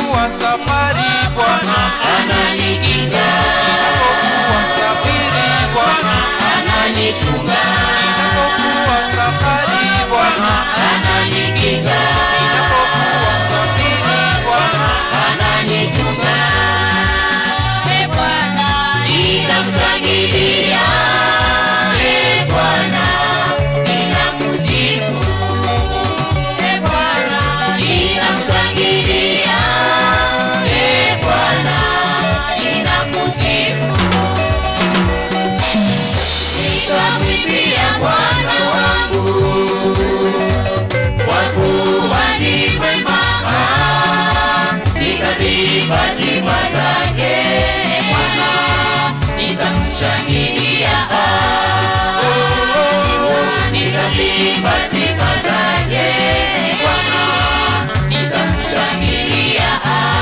Ninapokuwa safari Bwana, ananikinga, ninapokuwa safiri Bwana, ananichunga, ninapokuwa safari Bwana, ananikinga, ninapokuwa safiri Bwana, ananichunga. E Bwana, ninamshangilia. E Bwana, ninamsifu. E Bwana, ninamshangilia. E Bwana, ninakusifu. Nitamwimbia Bwana wangu kwa kuwa ni mwema, nitazipa sifa zake Bwana, nitamshangilia, nitazipa sifa zake Bwana, nitamshangilia.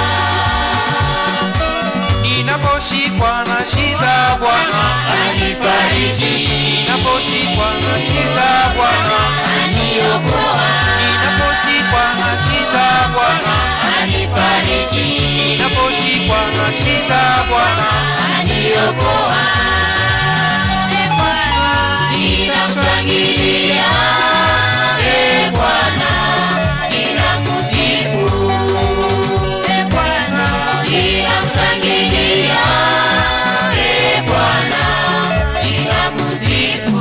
ninaposhikwa na shida Bwana, Anifariji, ninaposhikwa na shida Bwana, aniokoa, ninaposhikwa na shida Bwana, anifariji, ninaposhikwa na shida Bwana, aniokoa. E Bwana, ninamshangilia. E Bwana, ninakusifu. E Bwana, ninamshangilia. E Bwana, ninakusifu.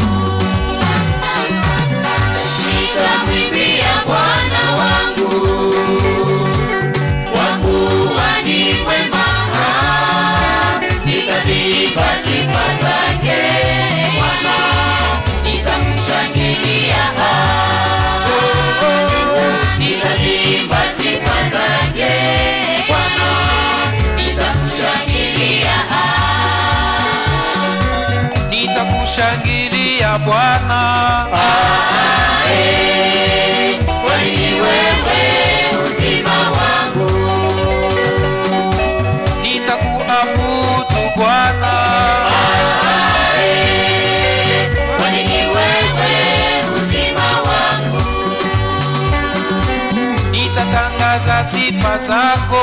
Nitamwimbia Bwana wangu kwa kuwa ni mwema, nitazipa sifa zake Bwana, nitamshangilia, nitazipa sifa zake Bwana, nitamshangilia. nitakushangilia Bwana, Ae, kwani ni wewe uzima wangu nitakuabudu Bwana, kwani ni wewe uzima wangu, nitatangaza sifa zako,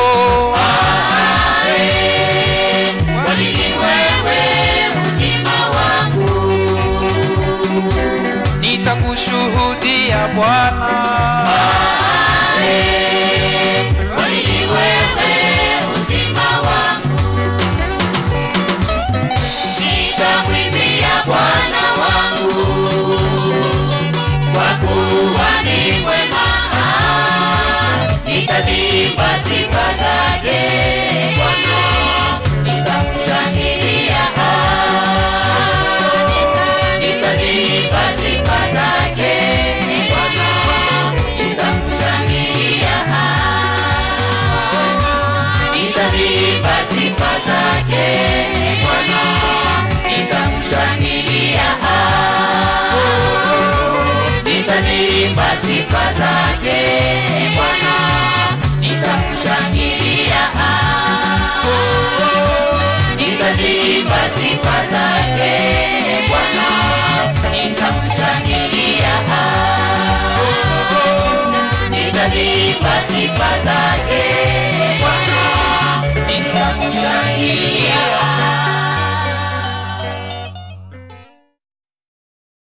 kwani ni wewe uzima wangu, nitakushuhudia Bwana, kwani ni wewe uzima wangu, nitamwimbia Bwana wangu, kwa kuwa ni mwema, nitazipa sifa zake Bwana, nitamshangilia, nitazipa sifa zake Bwana, nitamshangilia, nitazipa sifa zake Bwana, nitamshangilia, nitazipa sifa zake Bwana, nitamshangilia, nitazipa sifa zake Bwana, nitamshangilia, nitazipa sifa zake Bwana, nitamshangilia.